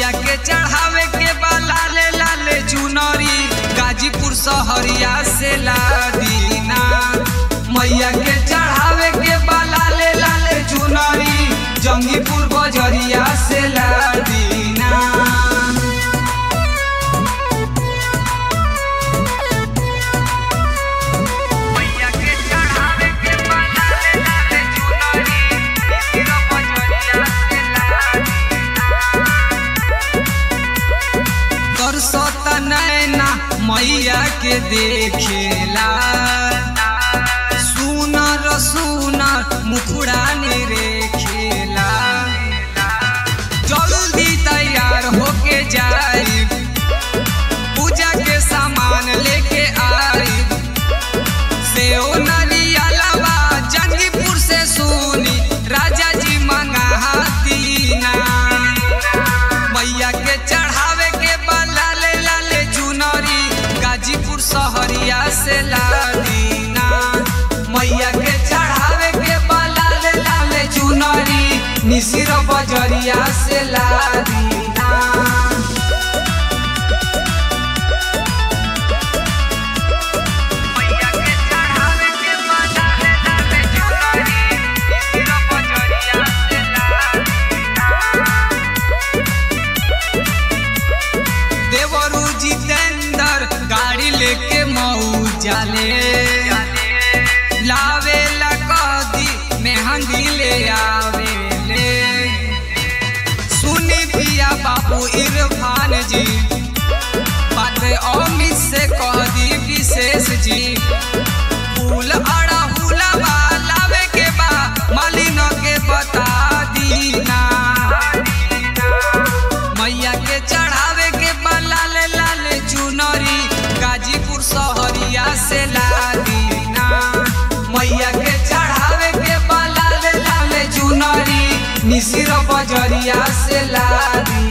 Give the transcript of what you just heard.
मैया के चढ़ावे के बा लाले लाले चुनरी गाजीपुर सहरिया से लादीना मैया के चढ़ावे के बा लाले लाले चुनरी जंगीपुर बजरिया से लादीना मैया के चढ़ावे के बा लाले लाले चुनरी इसी बजरिया से तरसत नैना मैया के देखेला सुनर सुनर मुखड़ा ने रेखेला जल्दी तैयार होके जाई पूजा के सामान लेके आई सेओ नरियलवा जंगीपुर से सुनी राजा जी मंगातीना मैया के चढ़ावे के बा लाले लाले चुनरी गाजीपुर सहरिया से लादीना मैया के चढ़ावे के बा लाले लाले चुनरी निसिर बजरिया से लादीना मैया के चढ़ावे के बा लाले लाले चुनरी निसिर बजरिया से लादीना देवरू जितेंद्र गाड़ी लेके मऊ जाले लावे ला कदी मेहंदी ले आवे ले सुनी पिया बाबू इरफान जी बात अमित से कह दी विशेष जी फूल अड़ा हुलावा लावे के बा मालिन के बता दीना मैया के चढ़ावे के बा लाले लाले चुनरी गाजीपुर सहरिया से लादीना मैया के चढ़ावे के बा लाले लाले चुनरी निसिर बजरिया से लादी